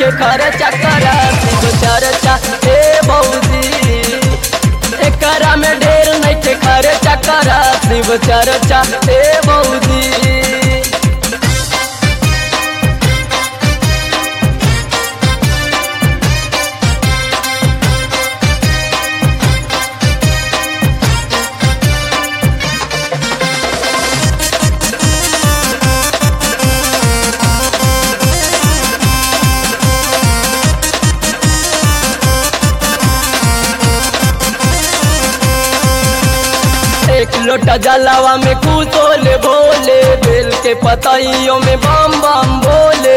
नइखे खर्चा करा शिव चर्चा हे बौजी एकरा में ढेर नइखे खर्चा करा शिव चर्चा हे बौजी एक लोटा जलावा में कुतोले भोले बेल के पतइयों में बम बम बोले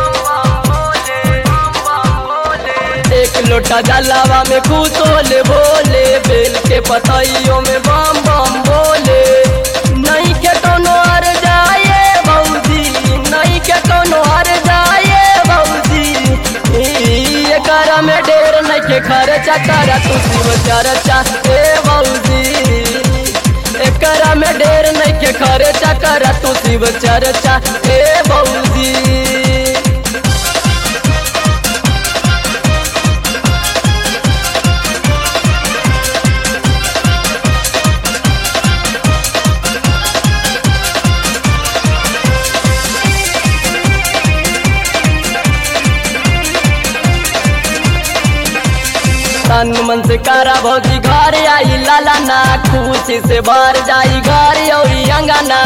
एक लोटा जलावा में कुतोले भोले बेल के पतइयों में बम बम बोले नहीं के कोनो हर जाए बौजी नहीं के कोनो हर जाए बौजी ई एकरा में ढेर नहीं के खर्चा करा तू शिव चर्चा ए बौजी एकरा में ढेर नहीं के खर्चा करा तू शिव चर्चा ए बौजी तन मन से करा भौजी घर आई लाला ना खुशी से भर जाई घर औरी अंगना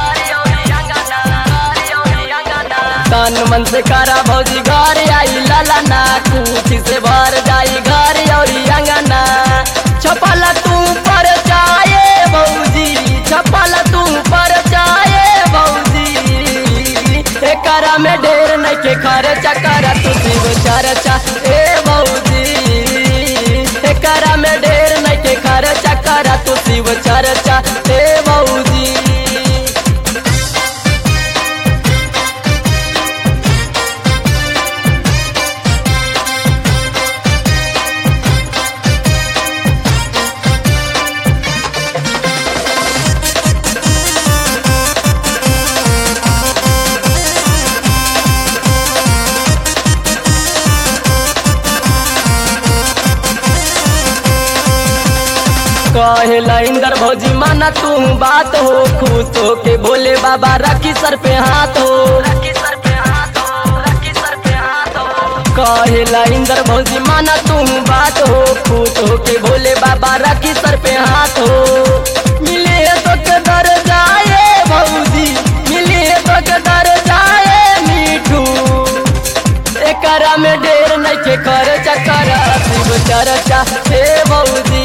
तन मन से करा भौजी घर आई लाला ना खुशी से भर जाई घर औरी अंगना छपला तू पर जाए भौजी छपला तू पर जाए भौजी एकरा में ढेर नहीं के खर्चा करा तू शिव चर्चा ए भौजी एकरा में ढेर नहीं के खर्चा करा तू शिव चर्चा ए भौजी कहेला इंदर भौजी माना तू बात हो खुश हो के भोले बाबा रखी सर पे हाथ हो कहेला इंदर भौजी माना तू बात हो खुश हो के भोले बाबा रखी सर पे हाथ हो मिले तो के दर जाए भौजी मिले तो के दर जाए मीठू एकरा में ढेर नहीं के खर्चा करा शिव चर्चा हे बौजी